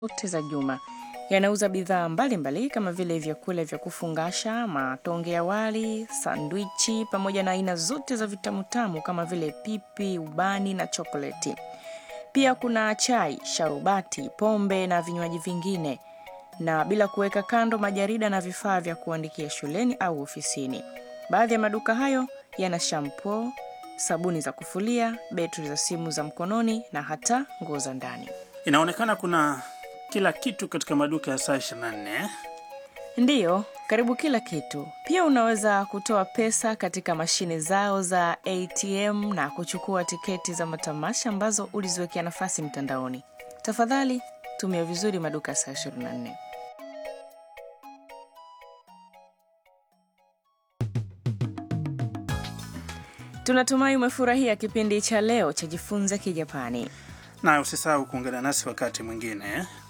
zote za juma. Yanauza bidhaa mbalimbali kama vile vyakula vya kufungasha, matonge ya wali, sandwichi pamoja na aina zote za vitamutamu kama vile pipi, ubani na chokoleti. Pia kuna chai, sharubati, pombe na vinywaji vingine, na bila kuweka kando majarida na vifaa vya kuandikia shuleni au ofisini. Baadhi ya maduka hayo yana shampoo, sabuni za kufulia, betri za simu za mkononi na hata nguo za ndani. Inaonekana kuna kila kitu katika maduka ya saa 24. Ndiyo, karibu kila kitu. Pia unaweza kutoa pesa katika mashine zao za ATM na kuchukua tiketi za matamasha ambazo uliziwekea nafasi mtandaoni. Tafadhali tumia vizuri maduka ya saa 24. Tunatumai umefurahia kipindi cha leo cha Jifunze Kijapani. Na usisahau kuungana nasi wakati mwingine.